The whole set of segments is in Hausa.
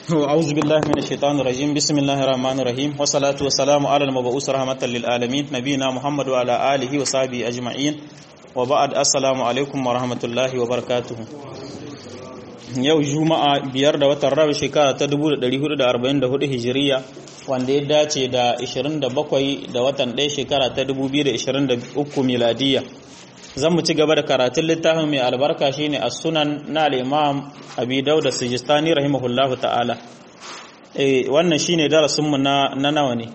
أعوذ بالله من الشيطان الرجيم بسم الله الرحمن الرحيم والصلاة والسلام على المبعوث رحمة للعالمين نبينا محمد وعلى آله وصحبه أجمعين وبعد السلام عليكم ورحمة الله وبركاته yau juma'a biyar da watan rabi shekara ta 1444 hijiriya wanda ya dace da 27 da watan ɗaya shekara ta 2023 miladiya zan mu ci gaba da karatun littafin mai albarka shine as-sunan na al-imam abi dauda sijistani rahimahullahu ta'ala eh wannan shine darasin mu na na nawa ne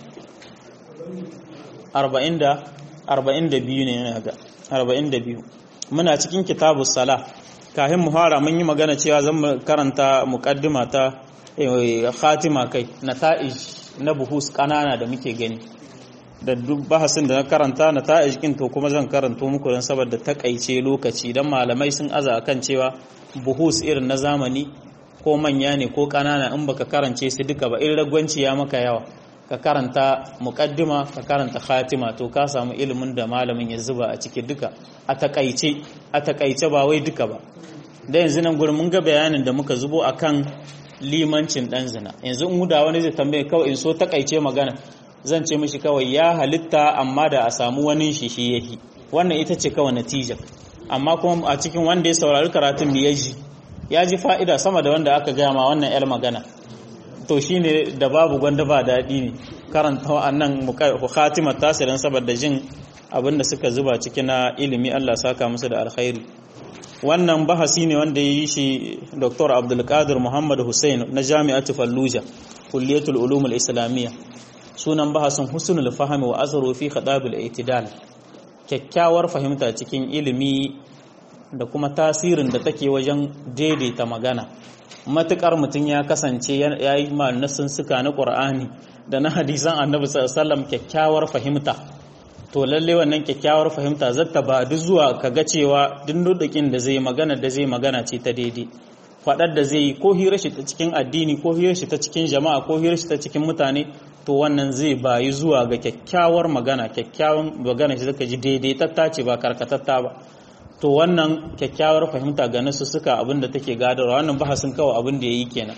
40 da 42 ne ina ga 42 muna cikin kitabus sala kafin mu fara mun yi magana cewa zan mu karanta muqaddima ta khatima kai nata'ij na buhus kanana da muke gani da duk bahasin da na karanta na ta kin to kuma zan karanto muku don saboda takaice lokaci don malamai sun aza kan cewa buhus irin na zamani ko manya ne ko kanana in baka karance su duka ba in ragwanci ya maka yawa ka karanta muqaddima ka karanta khatima to ka samu ilimin da malamin ya zuba a ciki duka a takaice a takaice ba wai duka ba da yanzu nan gurin mun ga bayanin da muka zubo akan limancin dan zina yanzu in da wani zai tambaye kawai in so takaice magana zan ce mishi kawai ya halitta amma da a samu wani shi shi yahi wannan ita ce kawai natija amma kuma a cikin wanda ya saurari karatun da ya ji ya ji fa'ida sama da wanda aka gaya ma wannan yar magana to shine da babu gwanda ba daɗi ne karanta wa'annan khatimar tasirin saboda jin abin da suka zuba ciki na ilimi Allah saka musu da alkhairi wannan bahasi ne wanda ya yi shi Dr. Abdulkadir Muhammad Hussein na Jami'atu Fallujah Kulliyatul Ulumul Islamiyya sunan bahasin husnul fahmi wa asaru fi khadabul itidal kyakkyawar fahimta cikin ilimi da kuma tasirin da take wajen daidaita magana matukar mutum ya kasance ya yi nasin suka na qur'ani da na hadisan annabi sallallahu kyakkyawar fahimta to lalle wannan kyakkyawar fahimta zata ba duk zuwa kaga cewa dindudukin da zai magana da zai magana ce ta daidai faɗar da zai yi ko hirar shi ta cikin addini ko hirar shi ta cikin jama'a ko hirar shi ta cikin mutane to wannan zai bayi zuwa ga kyakkyawar magana kyakkyawan magana shi zaka ji daidai tattace ba karkatatta ba to wannan kyakkyawar fahimta ga nasu suka abin da take gadarwa wannan bahasin kawai abin da yayi kenan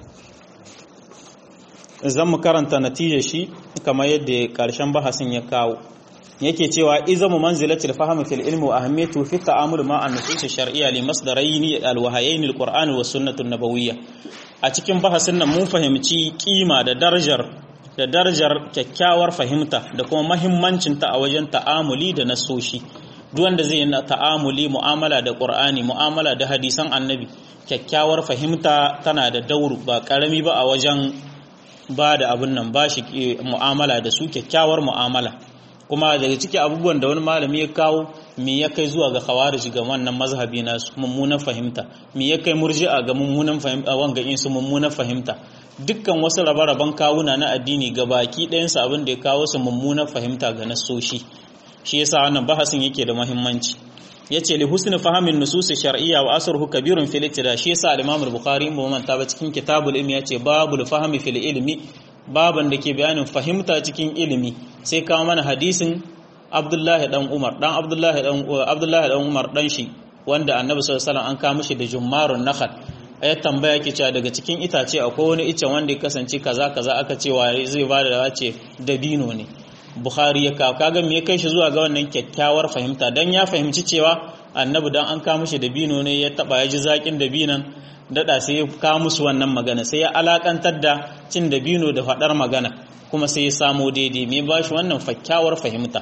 zan mu karanta natijar shi kamar yadda karshen bahasin ya kawo yake cewa izamu manzilatil fahmi fil ilmi wa ahammiyatu fi ta'amul ma an nusus shar'iyya li masdarayn al wahayayn al qur'an wa sunnah an nabawiyya a cikin bahasin nan mun fahimci kima da darajar da darajar kyakkyawar fahimta da kuma mahimmancin ta a wajen ta'amuli da nasoshi duk wanda zai yi ta'amuli mu'amala da qur'ani mu'amala da hadisan annabi kyakkyawar fahimta tana da dauru ba karami ba a wajen ba da abun nan ba shi mu'amala da su kyakkyawar mu'amala kuma daga ciki abubuwan da wani malami ya kawo me ya kai zuwa ga khawarij ga wannan mazhabi nasu mummunan fahimta me ya kai murji'a ga mummunan fahimta wanga in su mummunan fahimta dukkan wasu rabe-raben kawuna na addini ga baki ɗayan su abin da ya kawo su mummunan fahimta ga nasoshi shi yasa wannan bahasin yake da muhimmanci yace li husni fahamin nusus shar'iyya wa asruhu kabirun fil ittida shi yasa al-imam al-bukhari mu manta ba cikin kitabul ilmi yace babul fahmi fil ilmi baban da ke bayanin fahimta cikin ilimi sai kawo mana hadisin Abdullahi dan Umar dan Abdullahi dan Abdullahi dan Umar dan shi wanda Annabi sallallahu alaihi wasallam an kawo mishi da jummarun nakhal ya tambaya ke cewa daga cikin itace akwai wani icen wanda ya kasance kaza kaza aka ce wa zai ba da wace dabino ne Bukhari ya kawo kaga me ya kai shi zuwa ga wannan kyakkyawar fahimta dan ya fahimci cewa Annabi dan an kawo mishi dabino ne ya taba ya ji zakin dabinan dada sai ya kawo musu wannan magana sai ya alakantar da cin dabino da faɗar magana kuma sai ya samo daidai mai ba shi wannan kyakkyawar fahimta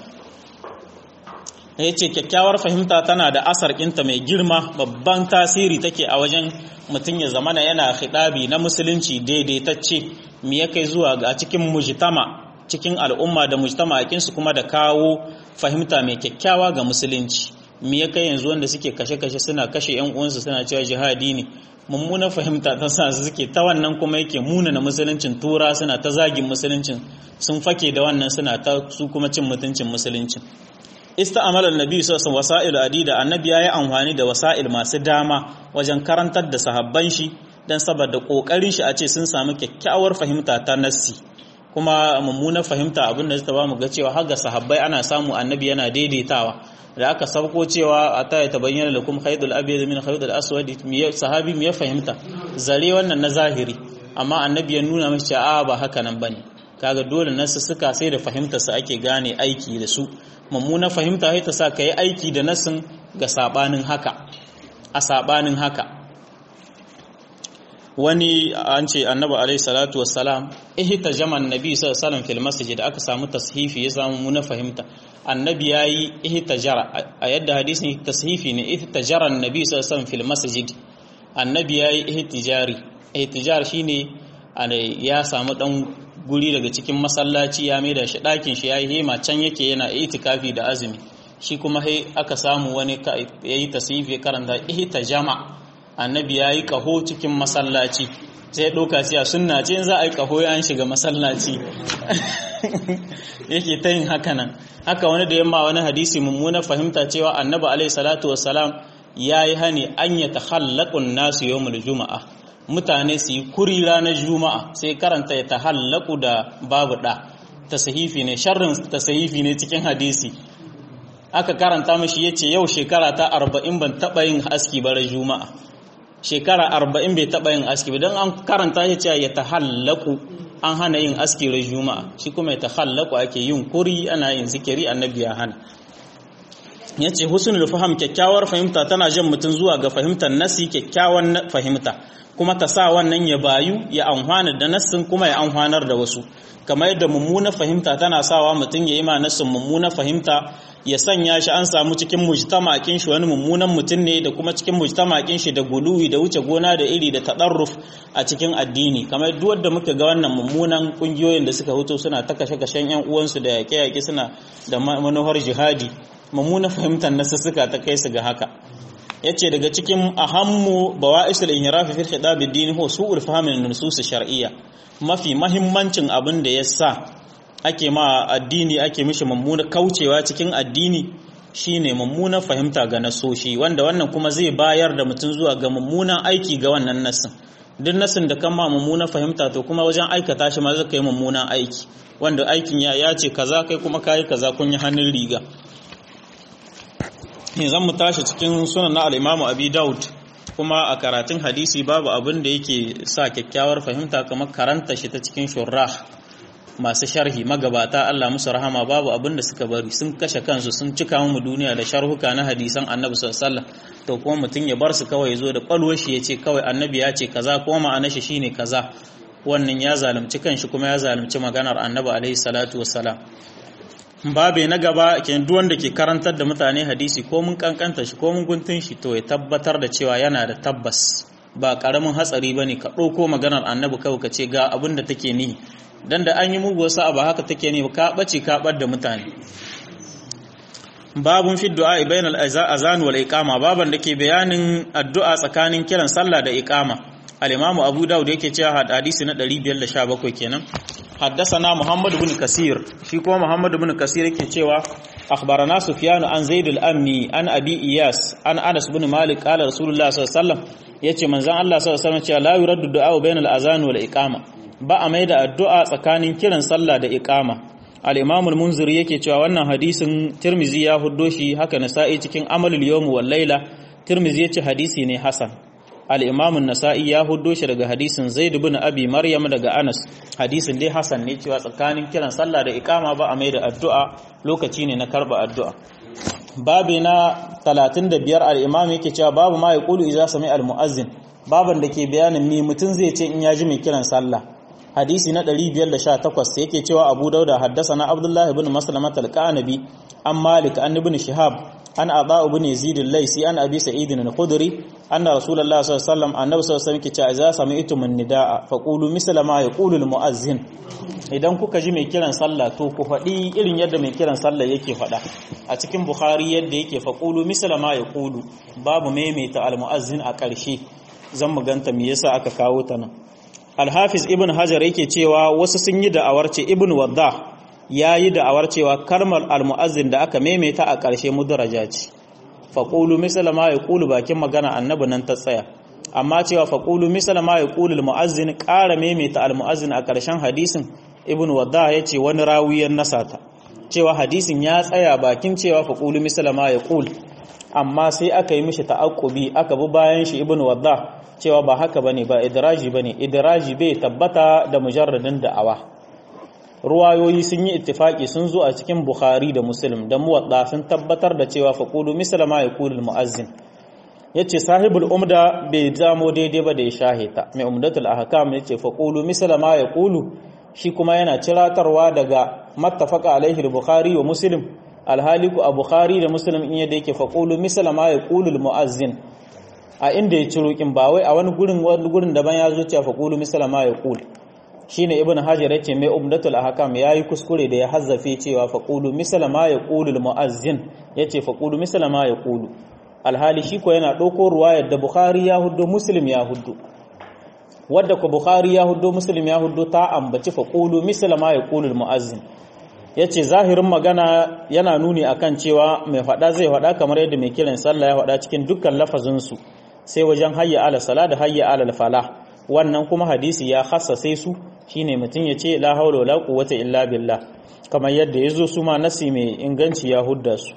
ya ce kyakkyawar fahimta tana da asar ƙinta mai girma babban tasiri take a wajen mutum ya zamana yana hidabi na musulunci daidaitacce me ya kai zuwa ga cikin mujtama cikin al'umma da mujtama akinsu kuma da kawo fahimta mai kyakkyawa ga musulunci me ya kai yanzu wanda suke kashe-kashe suna kashe 'yan uwansu suna cewa jihadi ne mummunan fahimta ta sa su suke ta wannan kuma yake munana musuluncin tura suna ta zagin musuluncin sun fake da wannan suna ta su kuma cin mutuncin musuluncin ista'amala annabi sallallahu wasa'il adida annabi yayi amfani da wasa'il masu dama wajen karantar da sahabban shi dan saboda kokarin shi a ce sun samu kyakkyawar fahimta ta nassi kuma mummunar fahimta abin da ta ba mu ga cewa har ga sahabbai ana samu annabi yana daidaitawa da aka sauko cewa a ta ya tabayyana lakum khaydul abyad min khaydul aswad sahabi me ya fahimta zare wannan na zahiri amma annabi ya nuna mashi cewa ba haka nan bane kaga dole nasu suka sai da fahimta su ake gane aiki da su mummuna fahimta sai ta sa kai aiki da nasin ga sabanin haka a sabanin haka wani an ce annabi alaihi salatu wassalam ihta jaman nabi sallallahu alaihi wasallam fil masjid aka samu tashifi ya samu muna fahimta annabi yayi ihtajara a yadda hadisin tashifi ne ihtajara annabi sallallahu alaihi wasallam fil masjid annabi yayi ihtijari ihtijar shine ya samu dan guri daga cikin masallaci ya maida shi dakin shi yayi hema can yake yana itikafi da azumi shi kuma sai aka samu wani yayi tashifi karanta ihtajama annabi ya yi ƙaho cikin masallaci sai ɗauka siya suna ce za a yi ƙaho ya shiga masallaci yake ta yin haka nan haka wani da yamma wani hadisi mummuna fahimta cewa annabi alaihi salatu wassalam ya yi hani an ya tahallaqun nasu yawmul juma'a mutane su yi kuri ranar juma'a sai karanta ya tahallaku da babu da tasahifi ne sharrin tasahifi ne cikin hadisi aka karanta mashi yace yau shekara ta arba'in ban taɓa yin aski bara juma'a shekara arba'in bai taɓa yin aski ba don an karanta shi cewa ya tahallaku an hana yin aski ran juma'a shi kuma ya tahallaku ake yin kuri ana yin zikiri annabi ya hana ya ce husnul faham kyakkyawar fahimta tana jan mutum zuwa ga fahimtar nasi kyakkyawan fahimta kuma ta sa wannan ya bayu ya amfana da nassin kuma ya amfanar da wasu kamar yadda mummuna fahimta tana sawa mutum ya yi ma nassin mummuna fahimta ya sanya shi an samu cikin mujtamakin shi wani mummunan mutum ne da kuma cikin mujtamakin shi da guluwi da wuce gona da iri da tadarruf a cikin addini kamar duk wanda muka ga wannan mummunan kungiyoyin da suka huto suna ta kashe kashen yan uwansu da yaƙe yaƙe suna da manuhar jihadi mummuna fahimtar nasu suka ta kai su ga haka yace daga cikin ahammu bawa'isul inhirafi fil khidab ad-dini huwa su'ul fahm min nusus shar'iyya mafi mahimmancin abin da yasa ake ma addini ake mishi mummuna kaucewa cikin addini shine mummuna fahimta ga nasoshi wanda wannan kuma zai bayar da mutum zuwa ga mummunan aiki ga wannan nasin duk nasin da kan ma mummuna fahimta to kuma wajen aikata shi ma zai kai mummunan aiki wanda aikin ya ya ce kaza kai kuma kayi kaza kun yi hannun riga ne zan mu tashi cikin sunan na al-Imam Abi Daud kuma a karatun hadisi babu abin da yake sa kyakkyawar fahimta kamar karanta shi ta cikin shurrah masu sharhi magabata Allah musu rahama babu abin da suka bari sun kashe kansu sun cika mu duniya da sharhuka na hadisan Annabi sallallahu alaihi wasallam to kuma mutum ya bar su kawai ya zo da kwalwar shi ya ce kawai Annabi ya ce kaza kuma ma'anar shi shine kaza wannan ya zalunci kanshi kuma ya zalunci maganar Annabi alaihi salatu wassalam babe na gaba ke duk wanda ke karantar da mutane hadisi ko mun kankanta shi ko mun guntun shi to ya tabbatar da cewa yana da tabbas ba karamin hatsari bane ka ɗauko maganar Annabi kawai ka ce ga abin da take nihi dan da an yi mugu wasu abu haka take ne ka bace ka bar da mutane babun fi du'a bain al-azan wal iqama baban da ke bayanin addu'a tsakanin kiran sallah da iqama al-imamu abu daud yake cewa hadisi na 517 kenan حدثنا محمد بن كثير shi kuma محمد بن كثير yake cewa akhbarana sufyan an zaid al-ammi an abi iyas an anas bin malik qala rasulullah sallallahu alaihi wasallam yace manzon Allah sallallahu alaihi wasallam cewa la yuraddu du'a bain al-azan wal iqama ba a mai da addu'a tsakanin kiran sallah da iqama al-imam al-munziri yake cewa wannan hadisin tirmizi ya huddo shi haka nasa'i cikin amalul yawm wal layla tirmizi yace hadisi ne hasan al-imam an-nasa'i ya huddo shi daga hadisin zaid ibn abi maryam daga anas hadisin dai hasan ne cewa tsakanin kiran sallah da iqama ba a mai da addu'a lokaci ne na karba addu'a babi na 35 al-imam yake cewa babu ma yaqulu idza sami al-muazzin baban da ke bayanin me mutum zai ce in ya ji mai kiran sallah hadisi na 518 yake cewa Abu Dauda haddasana Abdullah ibn Maslamat al-Qanabi an Malik an ibn Shihab an Aba ibn Yazid al-Laisi an Abi Sa'id al-Khudri anna Rasulullah sallallahu alaihi wasallam annabi sallallahu alaihi wasallam yake cewa idza sami'tum an-nidaa faqulu misla ma yaqulu al-mu'azzin idan kuka ji mai kiran sallah to ku faɗi irin yadda mai kiran sallah yake faɗa a cikin Bukhari yadda yake faqulu misla ma yaqulu babu maimaita al-mu'azzin a ƙarshe zan mu ganta me yasa aka kawo ta nan alhafiz ibn hajar yake cewa wasu sun yi da'awar ce ibn wadda ya yi da'awar cewa kalmar almu'azzin da aka maimaita a ƙarshe mudaraja ce faƙulu misala ma ya ƙulu bakin magana annabi nan ta tsaya amma cewa faƙulu misala ma ya ƙulu almu'azzin ƙara maimaita almu'azzin a ƙarshen hadisin ibn wadda ya ce wani rawiyar nasata cewa hadisin ya tsaya bakin cewa faƙulu misala ma ya ƙulu amma sai aka yi mishi ta'aqubi aka bi bayan shi ibn wadda cewa ba haka bane ba idraji bane idraji bai tabbata da mujarradin da'awa ruwayoyi sun yi ittifaki sun zo a cikin bukhari da muslim da muwadda sun tabbatar da cewa faqulu misla ma yaqulu muazzin yace sahibul umda bai zamo daidai ba da ya shahita mai umdatul ahkam yace faqulu misla ma yaqulu shi kuma yana ciratarwa daga mattafaqa alaihi al-bukhari wa muslim alhaliku a bukhari da muslim in yadda yake faqulu misla ma yaqulu al-muazzin a inda ya ciro kin ba wai a wani gurin wani gurin daban ya zo cewa faqulu misla ma yaqul shine ibnu hajar yace mai umdatul ahkam yayi kuskure da ya hazzafe cewa faqulu misla ma yaqulu al-muazzin yace faqulu misla ma yaqulu alhali shi ko yana ɗauko ruwayar da bukhari ya huddo muslim ya huddo wadda ku bukhari ya huddo muslim ya huddo ta ambaci faqulu misla ma yaqulu al-muazzin yace zahirin magana yana nuni akan cewa mai faɗa zai faɗa kamar yadda mai kiran sallah ya faɗa cikin dukkan lafazin su sai wajen hayya ala sala da hayya ala falah wannan kuma hadisi ya sai su shine mutum ya ce la haula wala quwwata illa billah kamar yadda yazo su ma nasi mai inganci ya hudda su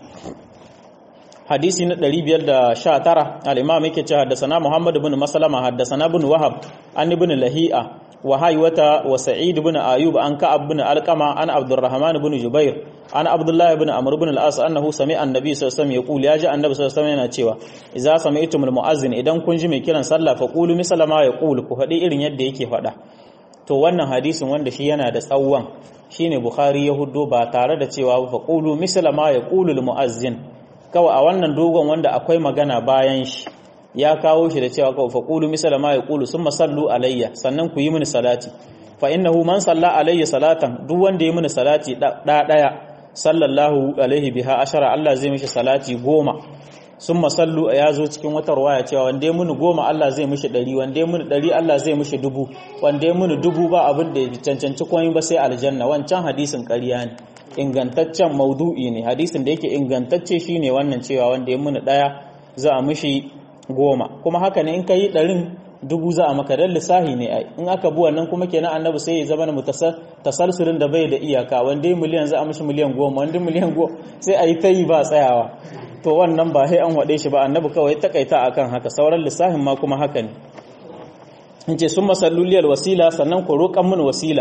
hadisi na 519 al-imam yake cewa haddathana Muhammad ibn Maslama haddathana ibn Wahab an ibn Lahi'a wa Haywata wa Sa'id ibn Ayub an Ka'ab ibn Alqama an Abdurrahman ibn Jubair an Abdullah ibn Amr ibn al-As annahu sami'a an-nabi sallallahu alaihi wasallam yaqul ya ji annabi sallallahu alaihi wasallam yana cewa idza sami'tum al-mu'azzin idan kun ji mai kiran sallah fa qulu misla ma yaqul ku faɗi irin yadda yake faɗa to wannan hadisin wanda shi yana da tsawon shine Bukhari ya huddo ba tare da cewa fa qulu misla ma yaqulu al-mu'azzin kawai a wannan dogon wanda akwai magana bayan shi ya kawo shi da cewa kawai faqulu misala ma yaqulu summa sallu alayya sannan ku yi mini salati fa innahu man salla alayya salatan duk wanda ya mini salati da daya sallallahu alaihi biha ashara Allah zai mishi salati goma summa sallu ya zo cikin wata ruwaya cewa wanda ya mini goma Allah zai mishi ɗari wanda ya mini ɗari Allah zai mishi dubu wanda ya mini dubu ba abin da ya cancanci komai ba sai aljanna wancan hadisin ƙarya ne ingantaccen maudu'i ne hadisin da yake ingantacce shine wannan cewa wanda ya muni daya za a mishi goma kuma haka ne in ka yi ɗarin dubu za a maka dan lissahi ne ai in aka bi wannan kuma kenan annabi sai ya zama na tasalsulin da bai da iyaka wanda miliyan za a mishi miliyan goma wanda miliyan goma sai a yi ta yi ba tsayawa to wannan ba sai an waɗe shi ba annabi kawai takaita akan haka sauran lissahin ma kuma haka ne in ce sun masalluliyar wasila sannan ku roƙan mun wasila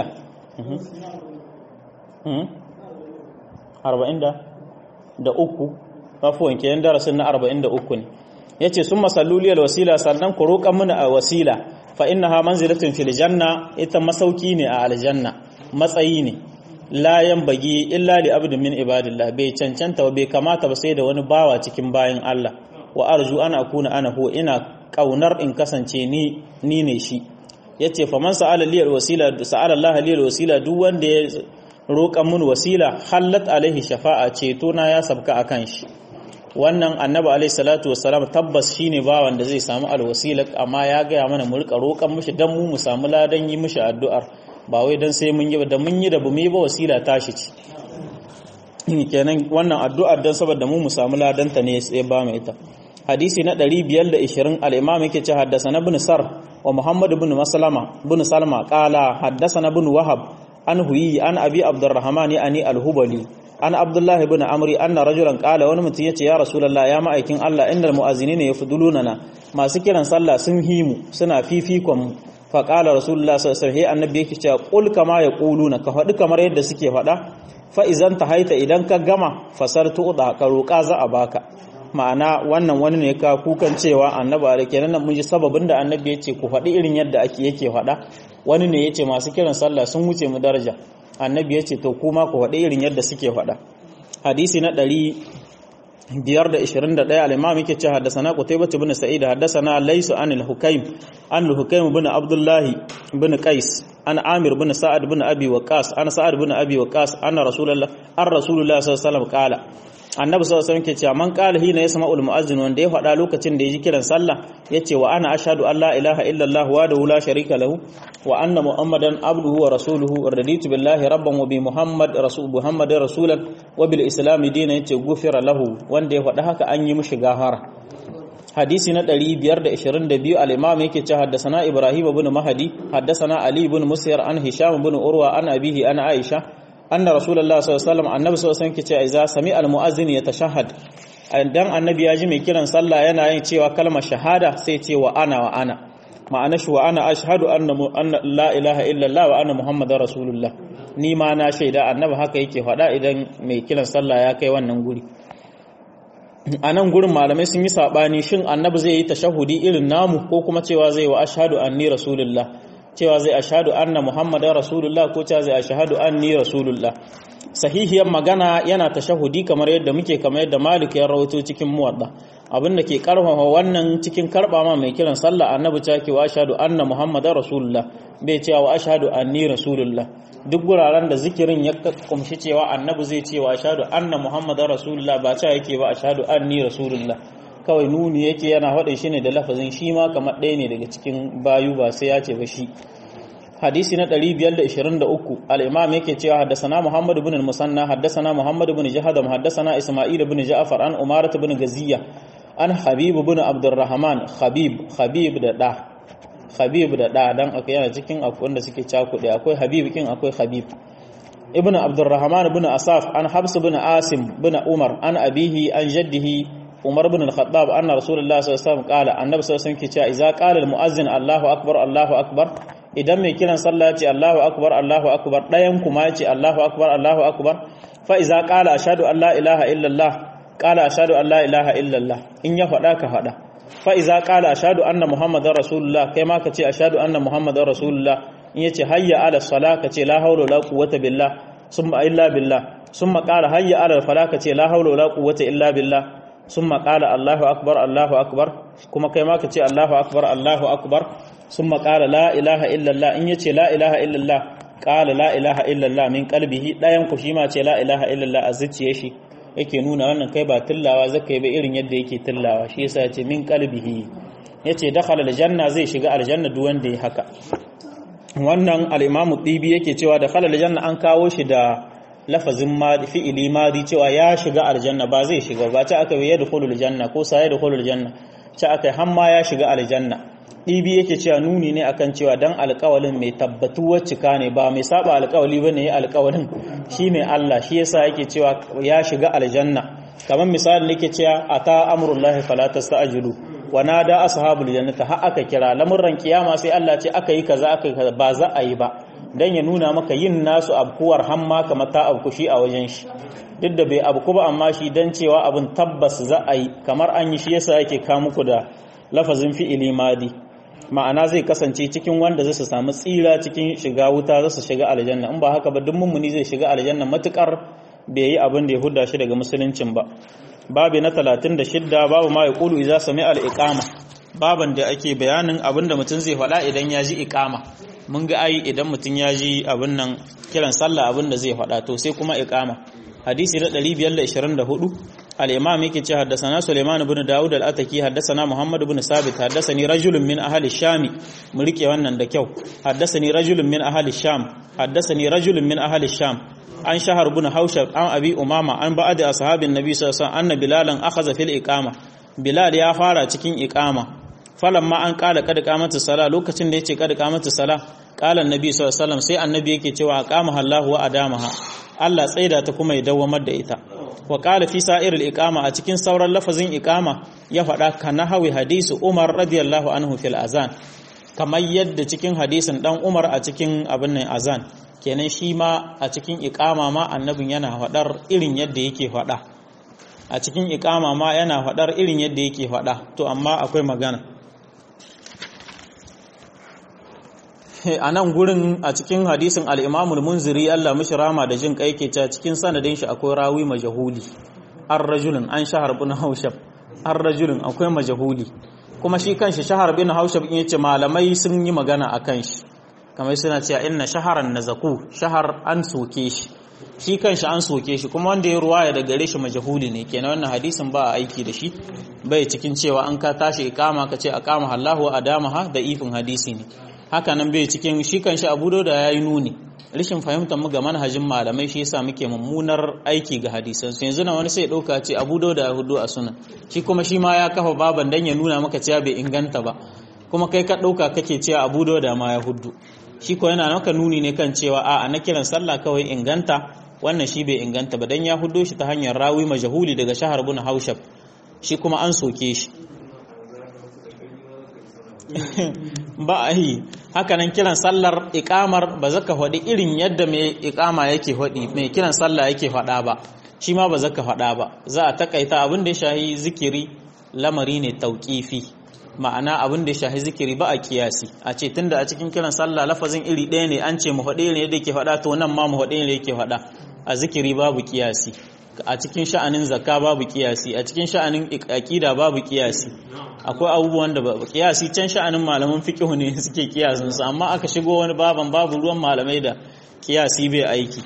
arba'in da uku afuwan kenan darasin na arba'in da uku ne ya ce sun masalluliyar wasila sannan ku roƙan mana a wasila fa inna ha manzilatin fil janna ita masauki ne a aljanna matsayi ne layan bagi illa li abdin min ibadillah bai cancanta ba bai kamata ba sai da wani bawa cikin bayan Allah wa arju ana akuna ana huwa ina kaunar in kasance ni ni ne shi yace fa man sa'ala liyal wasila sa'ala Allah liyal wasila duk wanda ya roƙan mun wasila hallat alaihi shafa'a ceto na ya sabka akan shi wannan annabi alaihi salatu wassalam tabbas shine bawan da zai samu alwasila amma ya gaya mana mu rika roƙan mishi dan mu mu samu ladan yi mishi addu'ar ba wai dan sai mun yi da mun yi da bu mu ba wasila tashi ce kenan wannan addu'ar dan saboda mu mu samu ladan ta ne sai ba mu ita hadisi na 520 al-imam yake ce haddathana ibn sar wa muhammad ibn maslama ibn salma qala haddathana ibn wahab an huyi an abi abdurrahman yani al-hubali an abdullah ibn amri anna rajulan qala wani mutum yace ya rasulullah ya ma'aikin Allah innal mu'azzinina yafdulunana masu kiran sallah sun himu suna fifikon fa qala rasulullah sallallahu alaihi wasallam annabi yake cewa qul kama yaquluna ka faɗi kamar yadda suke faɗa fa idan haita idan ka gama fasartu da ka roƙa za a baka ma'ana wannan wani ne ka kukan cewa annabi da kenan mun ji sababin da annabi ya ce ku faɗi irin yadda ake yake faɗa wani ne ya ce masu kiran sallah sun wuce mu daraja annabi ya ce to kuma ku faɗi irin yadda suke faɗa hadisi na ɗari biyar da ishirin da ɗaya al'imam yake ce haddasana qutaybah ibn sa'id haddasana laysu an al-hukaym an al-hukaym ibn abdullahi ibn qais an amir ibn sa'ad ibn abi waqas an sa'ad ibn abi waqas anna rasulullah an rasulullah sallallahu alaihi wasallam qala annabi sallallahu alaihi wasallam ke cewa man qala hina yasma'ul mu'azzin wanda ya faɗa lokacin da ya ji kiran sallah yace wa ana ashhadu an la ilaha illallah wa la sharika lahu wa anna muhammadan abduhu wa rasuluhu raditu billahi rabban wa bi muhammad rasul muhammadin rasulan wa bil islam dinan yace gufira lahu wanda ya faɗa haka an yi mishi gahara hadisi na 522 al-imam yake cewa haddathana ibrahim ibn mahdi haddathana ali ibn musyar an hisham ibn urwa an abihi an aisha anna rasulullah sallallahu alaihi wasallam annabi sallallahu alaihi wasallam yake cewa sami almuazzin yatashahhad dan annabi ya ji mai kiran sallah yana yin cewa kalmar shahada sai ce wa ana wa ana ma'ana shi wa ana ashhadu anna anna la ilaha illallah wa anna muhammadar rasulullah ni ma na shaida annabi haka yake faɗa idan mai kiran sallah ya kai wannan guri a nan gurin malamai sun yi saɓani shin annabi zai yi tashahudi irin namu ko kuma cewa zai wa ashhadu anni rasulullah cewa zai ashhadu anna muhammadar rasulullah ko cewa zai ashhadu anni rasulullah sahihiyar magana yana tashahudi kamar yadda muke kamar yadda malik ya rawaito cikin muwadda abin da ke karfafa wannan cikin karba ma mai kiran sallah annabi ta ke wa ashhadu anna muhammadar rasulullah bai cewa wa ashhadu anni rasulullah duk guraren da zikirin ya kumshi cewa annabi zai ce wa ashhadu anna muhammadar rasulullah ba cewa yake ba ashhadu anni rasulullah kawai nuni yake yana faɗin shi ne da lafazin shi ma kamar ɗaya ne daga cikin bayu ba sai ya ce ba shi hadisi na 523 al-imam yake cewa haddasana Muhammad ibn al-Musanna haddasana Muhammad ibn Jahadam haddasana Isma'il ibn Ja'far an Umarat ibn Gaziya an Habib ibn Abdurrahman Habib Habib da da Habib da da dan akwai yana cikin akwai wanda suke cakuɗe akwai Habib kin akwai Habib ibn Abdurrahman ibn Asaf an Habs ibn Asim ibn Umar an abihi an jaddihi Umar ibn al-Khattab anna Rasulullah sallallahu alaihi wasallam qala annabi sallallahu alaihi wasallam ke cewa idza qala al-mu'azzin Allahu akbar Allahu akbar idan mai kiran sallah ce Allahu akbar Allahu akbar ɗayan kuma ya ce Allahu akbar Allahu akbar fa iza qala ashhadu an la ilaha illallah qala ashhadu an la ilaha illallah in ya faɗa ka faɗa fa iza qala ashhadu anna muhammadar rasulullah kai ma ka ce ashhadu anna muhammadar rasulullah in yace hayya ala salah ka ce la hawla wala quwwata billah summa illa billah summa qala hayya ala falah ka ce la hawla wala quwwata illa billah summa qala Allahu akbar Allahu akbar kuma kai ma ka ce Allahu akbar Allahu akbar ثم قال لا إله إلا الله إن يتي لا إله إلا الله قال لا إله إلا الله من قلبه لا ينكو شيما تي لا إله إلا الله أزتي يشي yake nuna wannan kai ba tillawa zaka yi ba irin yadda yake tillawa shi yasa yace min qalbihi yace dakhala aljanna zai shiga aljanna duk wanda ya haka wannan al-imamu dibi yake cewa dakhala aljanna an kawo shi da lafazin madi fi'ili madi cewa ya shiga aljanna ba zai shiga ba ta aka yi yadkhulul janna ko sa yadkhulul janna ta aka hamma ya shiga aljanna ɗibi yake cewa nuni ne akan cewa dan alƙawalin mai tabbatuwar cika ne ba mai saba alƙawali bane ya alƙawalin shine Allah shi yasa yake cewa ya shiga aljanna kamar misali nake cewa ata amrullahi fala tasta'jilu wa nada ashabul jannati har aka kira lamurran kiyama sai Allah ce aka yi kaza aka yi kaza ba za a yi ba dan ya nuna maka yin nasu abkuwar hamma kamar ta abku shi a wajen shi duk da bai abku ba amma shi dan cewa abin tabbas za a yi kamar an yi shi yasa yake ka muku da lafazin fi'ili madi ma'ana zai kasance cikin wanda zai su samu tsira cikin shiga wuta za su shiga aljanna in ba haka ba duk mummuni zai shiga aljanna matukar bai yi abin da ya hudda shi daga musuluncin ba babu na 36 babu ma yaqulu idza sami'a al-iqama baban da ake bayanin abin da mutum zai faɗa idan ya ji iqama mun ga ai idan mutum ya ji abin nan kiran sallah abin da zai faɗa to sai kuma iqama hadisi na 524 الإمام يكي حدثنا سليمان بن داود الأتكي حدثنا محمد بن ثابت حدثني رجل من أهل الشام ملكي wannan da kyau حدثني رجل من أهل الشام حدثني رجل من أهل الشام عن شهر بن حوشب عن أبي أمامة عن بعض أصحاب النبي صلى الله عليه وسلم أن بلالا أخذ في الإقامة بلال يا فارا cikin إقامة فلما أن قال قد قامت الصلاة lokacin da yace قد قامت الصلاة قال النبي صلى الله عليه وسلم sai annabi yake cewa aqamaha Allah wa adamaha Allah tsaida ta kuma ya dawamar da ita wa qala fi sa'iril iqama a cikin sauran lafazin iqama ya faɗa kana hawi hadisi Umar radiyallahu anhu fil azan kamar yadda cikin hadisin dan Umar a cikin abin nan azan kenan shi ma a cikin iqama ma annabin yana faɗar irin yadda yake faɗa a cikin iqama ma yana faɗar irin yadda yake faɗa to amma akwai magana a nan gurin a cikin hadisin al'imamul munziri Allah mishi rama da jin kai ke ca cikin sanadin shi akwai rawi majahuli an rajulun an shahar bin haushab an rajulun akwai majahuli kuma shi kanshi shahar bin haushab in yace malamai sun yi magana a kan shi kamar suna cewa inna shaharan nazaku shahar an soke shi shi kanshi an soke shi kuma wanda ya ruwaya da gare shi majahuli ne kenan wannan hadisin ba a aiki da shi bai cikin cewa an ka tashi ikama ka ce aqama Allahu adamaha da ifin hadisi ne haka nan bai cikin shi kan shi abu da ya yi nuni rashin fahimtar mu ga manhajin malamai shi yasa muke mummunar aiki ga hadisan su yanzu na wani sai dauka ce abu da ya hudu a sunan shi kuma shi ma ya kafa baban dan ya nuna maka cewa bai inganta ba kuma kai ka dauka kake cewa abu da ma ya hudu shi ko yana maka nuni ne kan cewa a na kiran sallah kawai inganta wannan shi bai inganta ba dan ya hudo shi ta hanyar rawi majhuli daga shahar bin haushab shi kuma an soke shi ba a yi hakanan kiran sallar ikamar ba zaka faɗi irin yadda mai ikama yake faɗi mai kiran sallah yake faɗa ba shi ma ba zaka faɗa ba za a takaita abin da ya shahi zikiri lamari ne tauƙifi ma'ana abin da ya shahi zikiri ba a kiyasi a ce tunda a cikin kiran sallah lafazin iri ɗaya ne an ce mu faɗi ne yadda yake faɗa to nan ma mu faɗi ne yake faɗa a zikiri babu kiyasi a cikin sha'anin zakka babu kiyasi a cikin sha'anin aqida babu kiyasi akwai abubuwan da babu kiyasi can sha'anin malaman fiqh ne suke kiyasin su amma aka shigo wani baban babu ruwan malamai da kiyasi bai aiki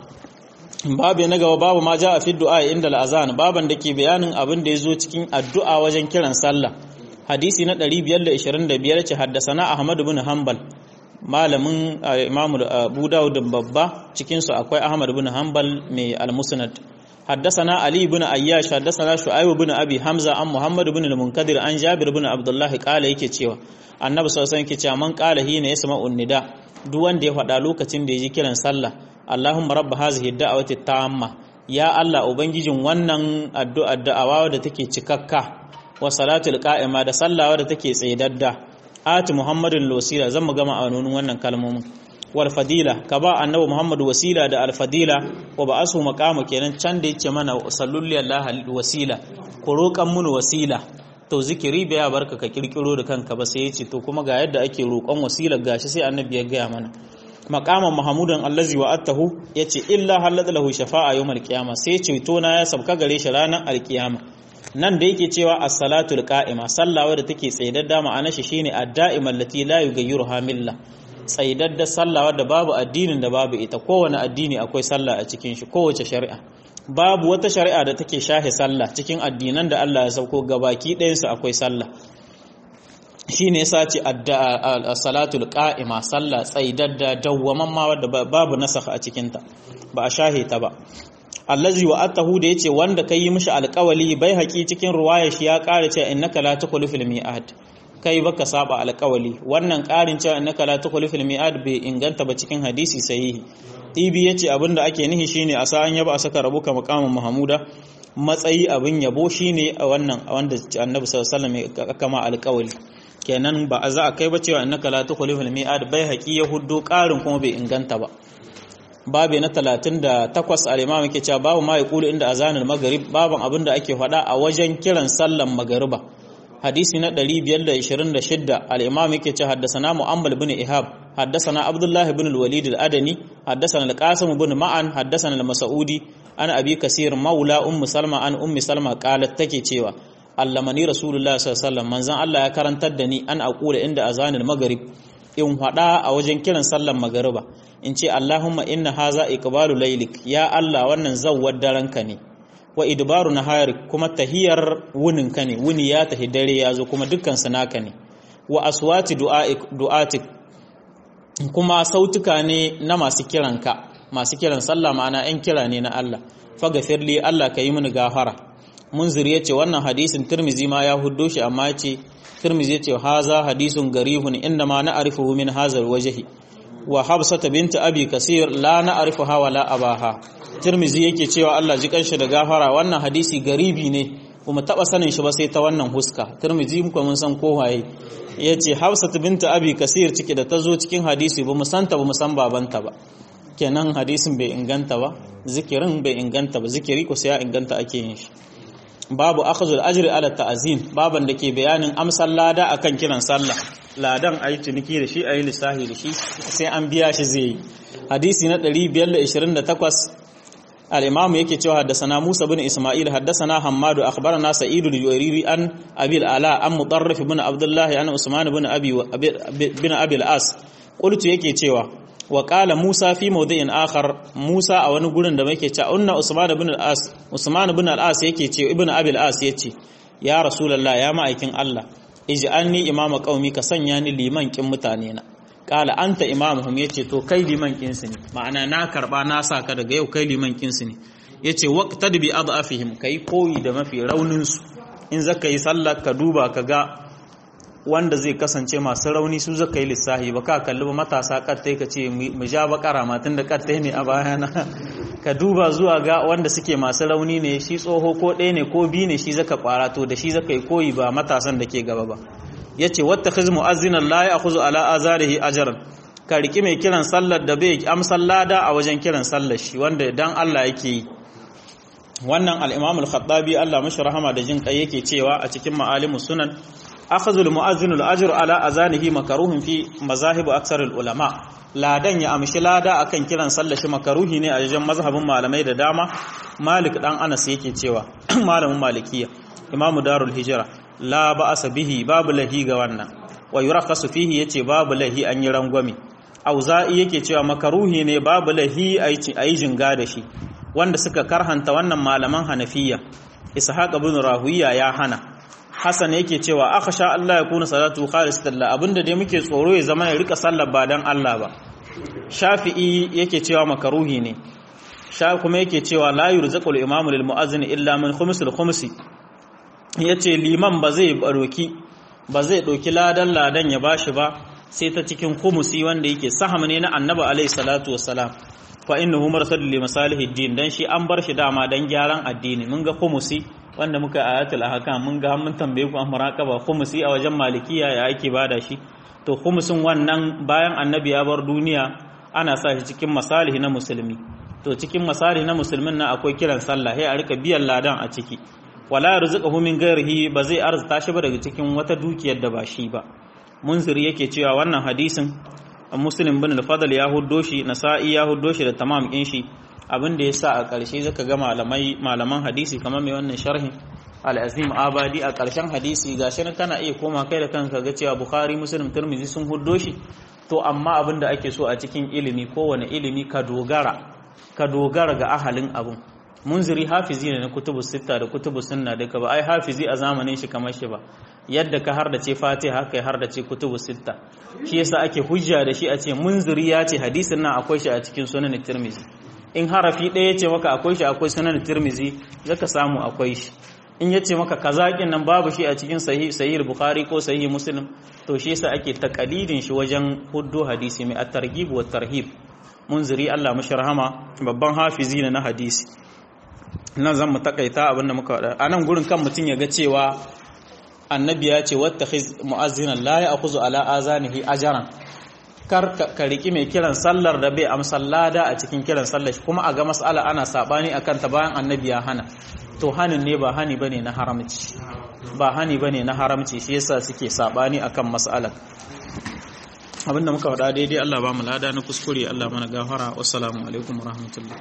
babu na gaba babu ma ja a fi du'a inda al'azan baban da ke bayanin abin da ya zo cikin addu'a wajen kiran sallah hadisi na 525 ce haddasana ahmad bin hanbal malamin imam abu dawud babba cikin su akwai ahmad bin hanbal mai al-musnad haddasana ali bin ayyash haddasana shu'aib bin abi hamza an muhammad bin al-munkadir an jabir bin abdullah kala yake cewa annabi sallallahu alaihi wasallam yake cewa man qala hina yasma'un nida duk wanda ya faɗa lokacin da ya ji kiran sallah Allahumma rabba hazihi da'awati tamma ya Allah ubangijin wannan addu'a da'awa da take cikakka wa salatul qa'ima da sallawa da take tsaidadda ati muhammadin wasila zan mu gama a nunin wannan kalmomin wal fadila ka ba annabi muhammad wasila da al fadila wa ba asu maqama kenan can da yace mana sallallahu alaihi wasila ku roƙan mun wasila to zikiri bai ya barka ka kirkiro da kanka ba sai yace to kuma ga yadda ake roƙon wasila gashi sai annabi ya gaya mana maqaman mahmudan allazi wa'atahu yace illa halad lahu shafa'a yawmal qiyama sai ceto na ya sabka gare shi ranar alkiyama nan da yake cewa as-salatul qa'ima sallawa da take tsaidadda ma'ana shi shine ad-da'ima allati la yughayyiruha milla tsaidadda sallawa da babu addinin da babu ita kowane addini akwai sallah a cikin shi kowace shari'a babu wata shari'a da take shahe sallah cikin addinan da Allah ya sauko gabaki ɗayansu akwai sallah shi ne yasa ce salatul qa'ima sallah tsaidadda dawwaman ma wadda babu nasakh a cikinta ba a shahe ta ba allazi wa atahu da yace wanda kai yi mishi alƙawali bai haƙi cikin ruwaya shi ya ƙara cewa innaka la tukhlu fil mi'ad kai baka saba alƙawali wannan ƙarin cewa innaka la tukhlu fil mi'ad bai inganta ba cikin hadisi sahihi tibi yace abinda ake nihi shine a sa'an yaba a saka rabuka maqamin mahmuda matsayi abin yabo shine a wannan wanda annabi sallallahu alaihi wasallam ya kama alƙawali kenan ba a za a kai ba cewa innaka la tukhlifu al-mi'ad bai haƙi ya huddo ƙarin kuma bai inganta ba babu na 38 al-imam yake cewa babu ma yaqulu inda azanul maghrib baban abin da ake faɗa a wajen kiran sallan magariba hadisi na 526 al-imam yake cewa haddathana mu'ammal bin ihab haddathana abdullah ibn al-walid al-adani haddathana al-qasim ibn ma'an haddathana al-mas'udi ana abi kasir maula ummu salma an ummi salma qalat take cewa allamani rasulullah sallallahu alaihi wasallam manzon Allah ya karantar da ni an aqula inda azanul maghrib in hada a wajen kiran sallar magariba in ce Allahumma inna haza iqbalu laylik ya Allah wannan zawwar daranka ne wa idbaru nahari kuma tahiyar wunin ka ne wuni ya tahi dare ya zo kuma dukkan su naka ne wa aswati du'atik kuma sautuka ne na masu kiranka masu kiran sallah ma'ana yan kira ne na Allah faghfirli Allah ka yi mini gafara munzir ya ce wannan hadisin turmizi ma ya huddo shi amma ce turmizi ya ce haza hadisun garihun inda ma na arifuhu min hazar wajahi wa habsata binta abi kasir la na arifuha wa la abaha turmizi yake cewa Allah ji kanshi da gafara wannan hadisi garibi ne kuma taba sanin shi ba sai ta wannan huska turmizi muka mun san ko waye yace habsata binta abi kasir cike da tazo cikin hadisi ba mu santa ba mu san babanta ba kenan hadisin bai inganta ba zikirin bai inganta ba zikiri ko sai ya inganta ake yin shi babu akhzul ajri ala ta'zin baban da ke bayanin amsal lada akan kiran sallah ladan ayi ciniki da shi ayi lissahi da shi sai an biya shi zai yi hadisi na 528 al-imam yake cewa haddathana Musa bin Isma'il haddathana Hammadu akhbarana Sa'id al-Juwayriri an Abi al-Ala an Mudarrif bin Abdullah an Usman bin Abi bin Abi al-As qultu yake cewa wa qala Musa fi mawdi'in akhar Musa a wani gurin da muke cewa unna Usman ibn al-As Usman ibn al-As yake ce ibn Abi al-As yace ya Rasulullah ya ma'aikin Allah ij'alni imama qaumi ka sanya ni liman kin mutane na qala anta imamuhum yace to kai liman kin su ne ma'ana na karba na saka daga yau kai liman kin su ne yace waqtad bi adafihim kai koyi da mafi raunin su in zaka yi sallah ka duba ka ga wanda zai kasance masu rauni su zaka yi lissahi ba ka kalli ba matasa kattai ka ce mu ja bakara matan da kattai ne a bayana ka duba zuwa ga wanda suke masu rauni ne shi tsoho ko ɗaya ne ko biyu ne shi zaka kwara to da shi zaka yi koyi ba matasan da ke gaba ba yace wattakhiz mu'azzinan la ya'khudhu ala azarihi ajran ka riki mai kiran sallar da bai amsal lada a wajen kiran sallar shi wanda dan Allah yake yi wannan al-Imam al-Khattabi Allah mashi rahama da jin kai yake cewa a cikin ma'alimus sunan akhadhu al-mu'azzin al-ajr ala azanihi makruhun fi mazahib aksar al-ulama ladan ya amshi lada akan kiran sallar shi makaruhi ne a wajen mazhabin malamai da dama Malik dan Anas yake cewa malamin Malikiya Imam Darul Hijra la ba'asa bihi babu lahi ga wannan wa yurakhasu fihi yace babu lahi an yi rangwame auza'i yake cewa makaruhi ne babu lahi ayi jinga da shi wanda suka karhanta wannan malaman hanafiya ishaq ibn rahuya ya hana hasan yake cewa akhsha Allah ya kuna salatu khalisatan la abinda dai muke tsoro ya zama ya rika sallar ba dan Allah ba shafi'i yake cewa makaruhi ne sha kuma yake cewa la yurzaqul imamu lil muazzin illa min khumsul khumsi yace liman ba zai baroki ba zai doki ladan ladan ya bashi ba sai ta cikin khumusi wanda yake saham ne na annabi alaihi salatu wassalam fa innahu marsadul li masalihid din dan shi an bar shi dama dan gyaran addini mun ga khumusi wanda muka ayatul ahkam mun ga mun tambaye ku an muraqaba khumusi a wajen malikiya ya ake bada shi to khumusin wannan bayan annabi ya bar duniya ana sa shi cikin masalihi na musulmi to cikin masalihi na musulmin nan akwai kiran sallah sai a rika biyan ladan a ciki wala yarzuquhu min ghairihi ba zai arzuta shi ba daga cikin wata dukiyar da ba shi ba munziri yake cewa wannan hadisin muslim bin al-fadl ya huddo shi nasa'i ya huddo shi da tamam din shi abin da yasa a ƙarshe zaka ga malamai malaman hadisi kamar mai wannan sharhin al-azim abadi a ƙarshen hadisi gashi nan kana iya koma kai da kanka ga cewa bukhari muslim tirmidhi sun huddo shi to amma abin da ake so a cikin ilimi kowane ilimi ka dogara ka dogara ga ahalin abun munziri hafizi ne na kutubu sitta da kutubu sunna duka ba ai hafizi a zamanin shi kamar shi ba yadda ka har da ce fatiha haka har da ce kutubu sitta shi yasa ake hujja da shi a ce munziri ya ce hadisin nan akwai shi a cikin sunan tirmizi in harafi ɗaya ce maka akwai shi akwai sunan tirmizi zaka samu akwai shi in yace maka kazakin nan babu shi a cikin sahih sahih bukhari ko sahih muslim to shi yasa ake taqalidin shi wajen huddo hadisi mai at-targhib wa tarhib munziri Allah mashi rahama babban hafizi ne na hadisi nan zan mu takaita abinda muka faɗa a nan gurin kan mutum ya ga cewa annabi ya ce wata mu'azzinan la ya akuzu ala azanihi ajaran kar ka riki mai kiran sallar da bai amsa lada a cikin kiran sallar kuma a ga mas'ala ana sabani akan ta bayan annabi ya hana to hanin ne ba hani bane na haramci ba hani bane na haramci shi yasa suke sabani akan mas'alar abinda muka faɗa daidai Allah ba mu lada na kuskure Allah mana gafara wassalamu alaikum warahmatullahi